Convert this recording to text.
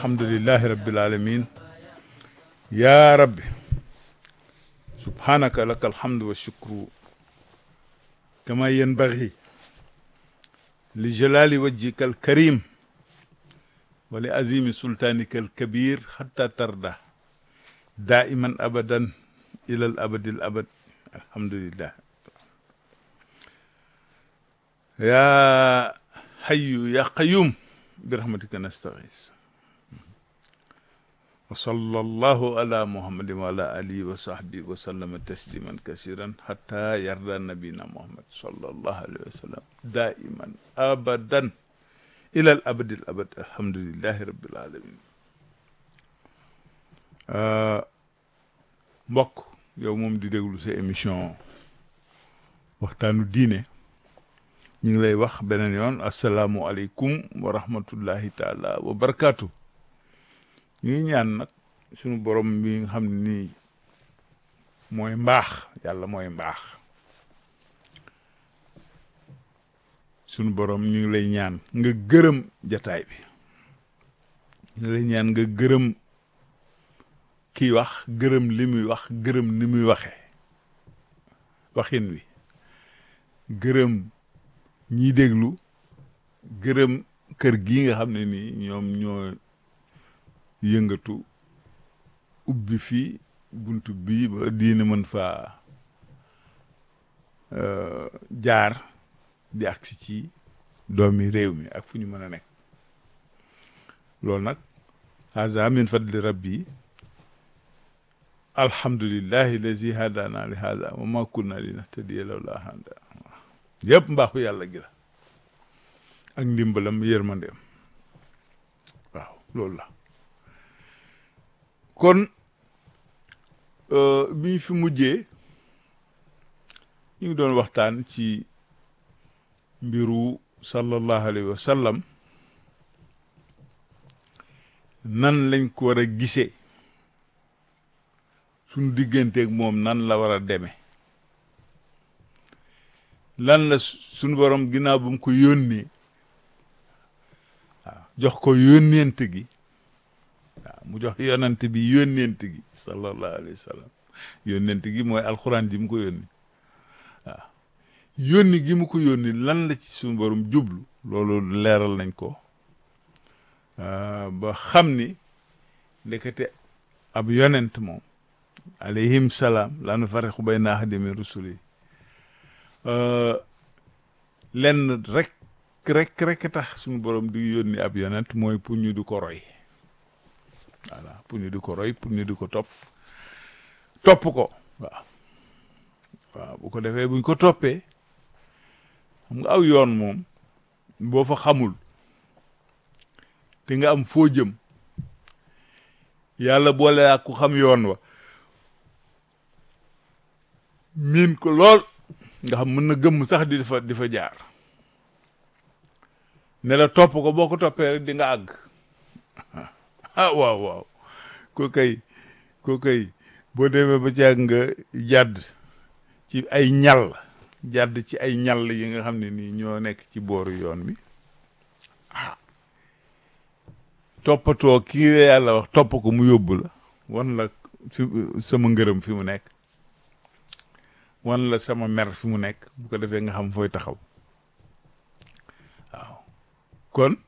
alhamdulillahi rabbil alamin ya rabbi subhanaka laka alhamdu wa shukru kama yanbaghi li jalali wajhika alkarim wa li azimi sultanika alkabir hatta tarda daiman abadan ila al abadi al abad alhamdulillah ya hayyu ya qayyum birahmatika nastaghis wa sallallahu ala muhammadin wa ala alihi wa sahbihi wa sallama tasliman kasiran hatta yarda nabina muhammad sallallahu alayhi wa sallam daiman abadan ila al abadi al abad alhamdulillahi rabbil alamin mbokk yow moom di déglu sa émission waxtaanu diine ñu ngi lay wax beneen yoon asalaamualeykum wa rahmatullahi taala wa barakaatu ñu ngi ñaan nag suñu borom bi nga xam ne nii mooy mbaax yàlla mooy mbaax suñu borom ñu ngi lay ñaan nga gërëm jataay bi ñu ngi lay ñaan nga gërëm kii wax gërëm li muy wax gërëm ni muy waxee waxin wi gërëm ñiy déglu gërëm kër gi nga xam ne nii ñoom ñoo yëngatu ubbi fii buntu bii ba diine mën faa jaar di agsi ci doomi réew mi ak fu ñu mën a nekk loolu nag haza min fadli rabbi alhamdulillahi lazi hadana li hada wa ma kunna linahtadiya lawla hada yëpp mbaaxu yàlla gi la ak ndimbalam yërmandeem waaw loolu la kon bi ñu fi mujjee ñu ngi doon waxtaan ci mbiru sallallahu alayhi wa sallam nan lañ ko war a gisee suñu digganteeg moom nan la war a demee lan la suñu borom ginnaaw ba mu ko yónnee waaw jox ko yónneent gi waaw mu jox yonent bi yónneent gi sallallahu alayhi wa sallam yónneent gi mooy alxuraan ji mu ko yónni waaw yónni gi mu ko yónni lan la ci suñu borom jublu loolu leeral nañ ko ba xam ni ndekete ab yonent moom alayhim salaam laa nufarriqu bayna ahadin min rusuli lenn rek rek rek tax suñu borom di yónni ab yonent mooy pour ñu di ko roy voilà pour ñu di ko roy pour ñu di ko topp topp ko waaw waaw bu ko defee buñ ko toppee xam nga aw yoon moom boo fa xamul te nga am foo jëm yàlla boole ak ku xam yoon wa miin ko lool nga xam mën na gëmm sax di fa di fa jaar ne la topp ko boo ko toppee rek di nga àgg ah waaw waaw ko kay ko kay boo demee ba ci àgg nga jàdd ci ay ñal jàdd ci ay ñal yi nga xam ne nii ñoo nekk ci booru yoon bi ah toppatoo kii la yàlla wax topp ko mu yóbbu la wan la fi sama ngërëm fi mu nekk wan la sama mer fi mu nekk bu ko defee nga xam fooy taxaw waaw kon